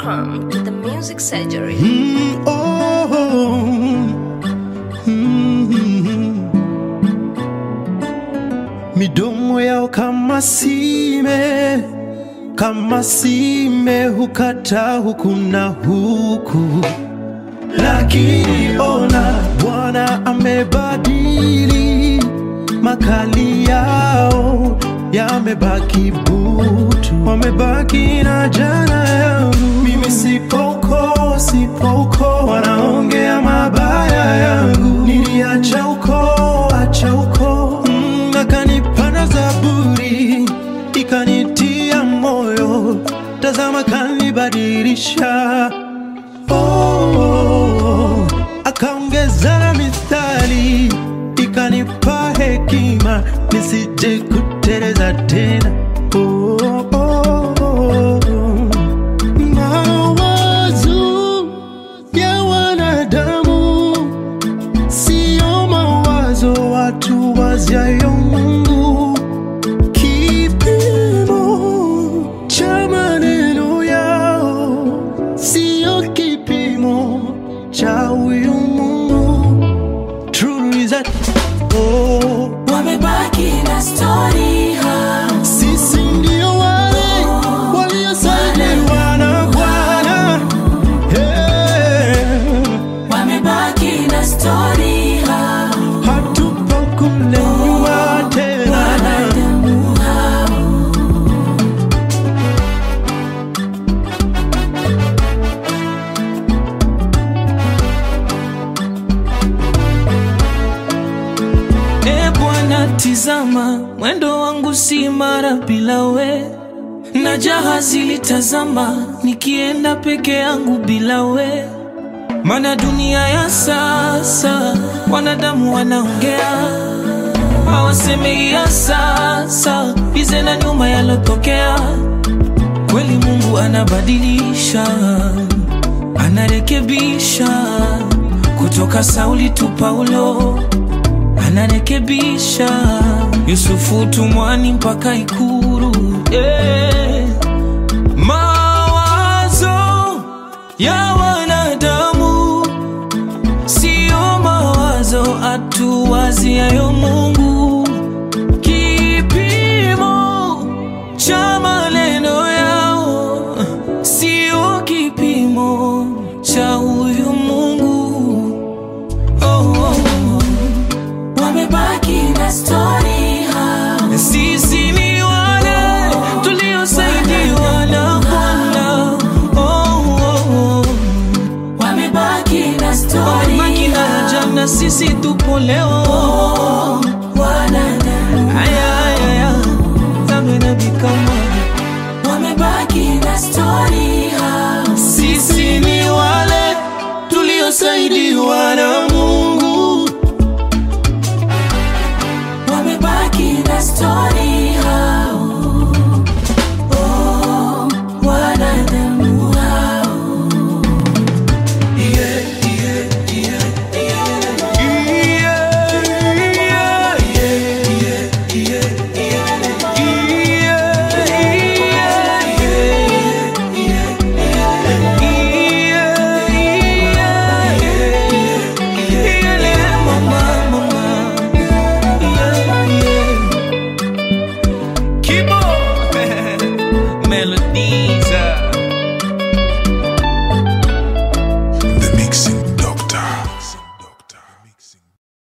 Welcome to the Music Surgery. Mm, oh, mm. Midomo yao kama sime, kama sime hukata huku na huku, lakini ona Bwana amebadili makali yao yamebaki butu, wamebaki na jana yangu. Mimi sipoko, sipoko, wanaongea mabaya yangu. Niliacha uko, acha uko, mm, akanipanda Zaburi ikanitia moyo, tazama kanibadilisha oh, akaongeza na mithali ikanipa hekima nisije kuteleza tena oh, oh, oh. Mawazo ya wanadamu sio mawazo watu waziayo Mungu kipimo cha maneno yao sio kipimo cha huyu Mungu. True is that oh, wamebaki na stori ha sisi ndio wale waliosajiliwa na Bwana hey, wamebaki na stori ha hatupo kule nyuma tena. wanadamu hao E Bwana, tizama mwendo wangu si mara bila we, na jahazi litazama nikienda peke yangu bila we. Mana dunia ya sasa wanadamu wanaongea, hawasemei ya sasa bize na nyuma yalotokea. Kweli Mungu anabadilisha, anarekebisha kutoka Sauli tu Paulo anarekebisha Yusufu tumwani mpaka Ikuru yeah. Mawazo ya wanadamu sio mawazo atuwaziayo Mungu